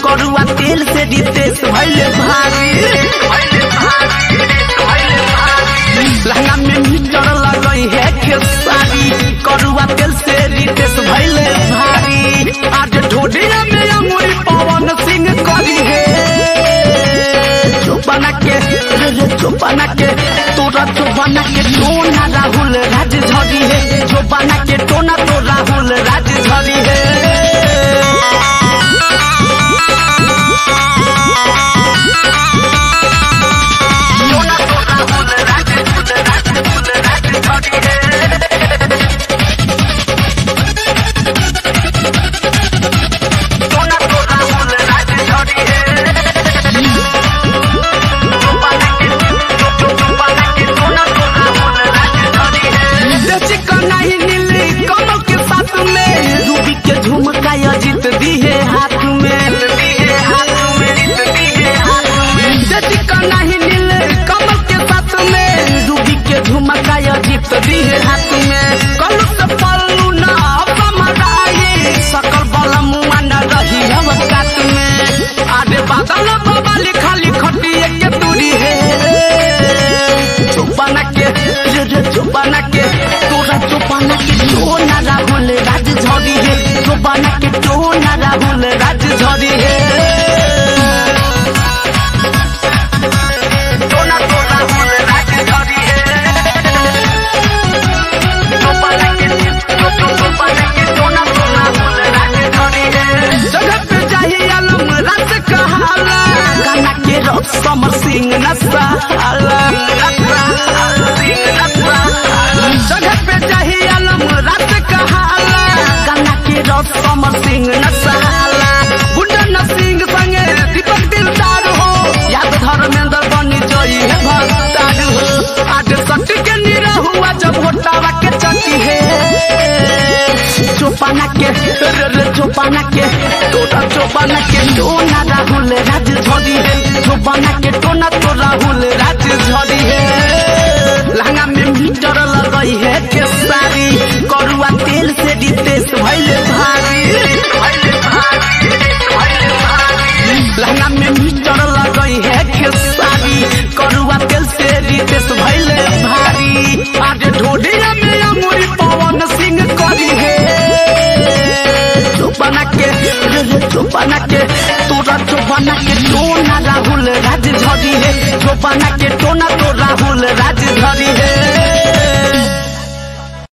करुआ तेल से रितेश भैले भारी लहंगा में मीटर लगई है खेसारी करुआ तेल से रितेश भैले भारी आज ढोडिया में अमूरी पवन सिंह करी है चोपना के रे रे चोपना के तोरा चोपना के टोना राहुल राज झरी है चोपना के टोना तो राहुल राज झरी है टोना तो राहुल राज राज राज झरी है टोना तो राहुल राज झरी है नहीं नीली कमल के साथ में रूबी के झुमका अजित दिए हाथ में नहीं नीले कमल के साथ में रूबी के झुमका अजित दिए हाथ में कलू से पल्लू ना समराई सकल बल मुआ न रही हम कात में आगे बादल बाबा लिखा लिखटिए के दूरी है चुपाना के रे रे चुपाना के तोरा चुपाना के टोना राहुल राज झरी है चुपाना के टोना राहुल राज झरी है टोना तो राहुल राज झरी है चुपाना के चुप चुपाना के टोना तो राहुल राज झरी है जगह पे चाहिए आलम रात कहाला गाना के रस समर सिंह नसाला जगह पे चाहिए आलम रात कहाला गाना के रस समर सिंह नसाला गुंडन सिंह संगे दीपक दिलदार हो याद धर्मेंद्र बनी जई है भक्तार हो आज सट्टी के निरा हुआ जब होटावा के चटी है चोपाना के रे रे चोपाना के तोरा चोपाना के टोना राहुल राज झरी है चोपाना के टोना तो राहुल राज झरी है लहंगा में मीटर लगई है के सारी करुआ तेल से रितेश भैले भारी लहंगा में मीटर लगई है के सारी करुआ तेल से रितेश भैले भारी आज ढोडिया में अमूरी पवन सिंह करी है चुपाना के रे रे चुपाना के तोरा चुपाना के टोना राहुल राज झरी है चुपाना के